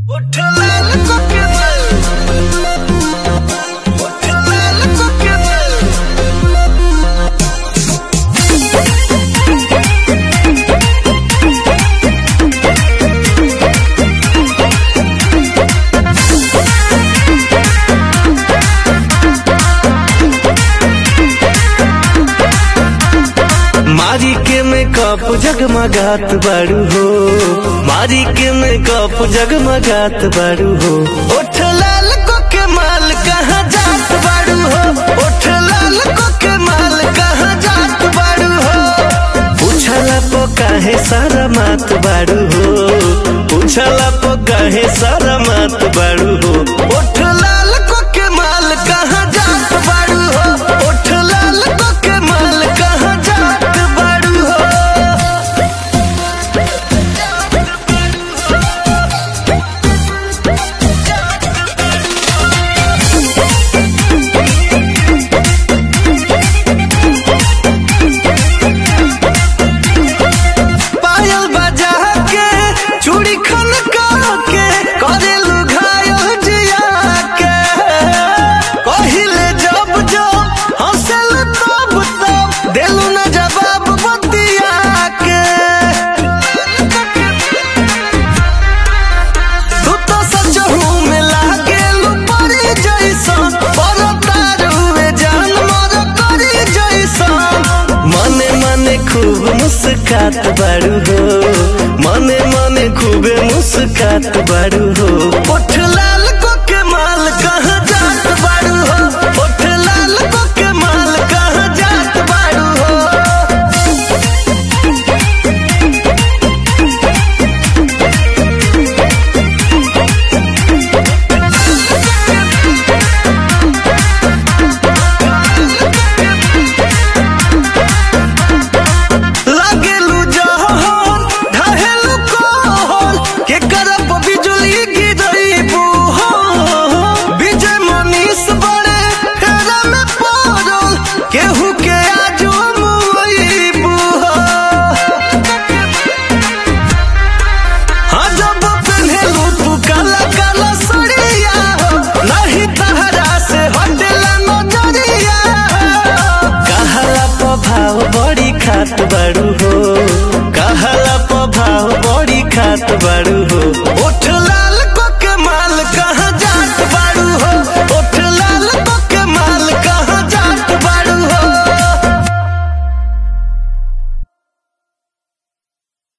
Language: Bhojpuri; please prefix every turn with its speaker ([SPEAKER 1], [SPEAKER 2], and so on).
[SPEAKER 1] मारी के मेकअप जगमगात बारू हो मारी के मेकअप जगमगात बारू हो ओठ लाल को के माल कहाँ जात बारू हो ओठ लाल को के माल कहाँ जात बारू हो पूछला पो काहे सारा मात बारू हो पूछला पो काहे सारा मात बारू हो ओठ लाल को के माल कहाँ जात बारू हो ओठ लाल को के माल कहाँ जात बारू हो पायल बजा के चूड़ी खनका के करेलू घायल जिया के कहिले जब जब हंसल तब तब देलू न जवाब बतिया के तू तो सच हूँ में लागेलू परी जैसन पर तारुए जान मर करी जैसन मने मने खूब मुस्कात बारू हो मने मने खूबे मुस्कात बारू हो